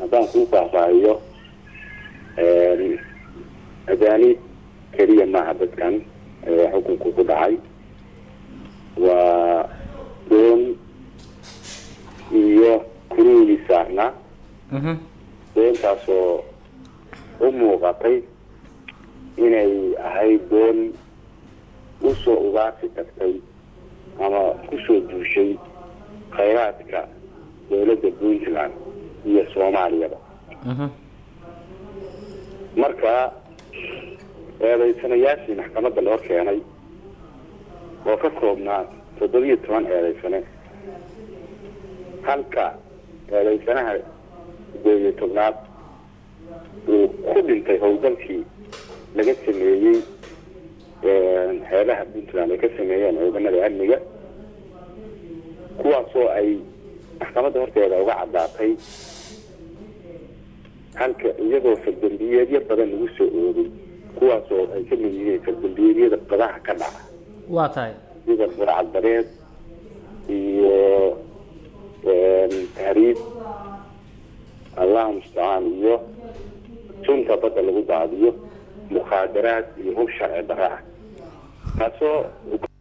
haddaan kuu faahfaahiyo ajaanib keliya maaha dadkan xukunku ku dhacay waa doon iyo kuruugii saarnaa doontaasoo u muuqatay inay ahayd doon usoo ugaarsi tagtay ama kusoo duushay khayraadka dowladda puntland iyo soomaaliyaba marka eedaysanayaashii maxkamadda loo keenay oo ka koobnaa toddobiyo toban eedaysane halka eedaysanaha sideed iyo tobnaad uu ku dhintay howlgalkii laga sameeyey xeebaha puntland ay ka sameeyeen ciidamada amniga kuwaasoo ay maxkamadda horteeda uga caddaatay halka iyagoo fardambiyeedyo badan lagu soo oogay kuwaasoo ay ka mid yihiin fardambiyeedyada badaha ka dhaca waa tahay sida burcadbareed iyo tahriib allah mustacaan iyo sunta badda lagu daadiyo mukhaadaraad iyo hub sharci darra ah taasoo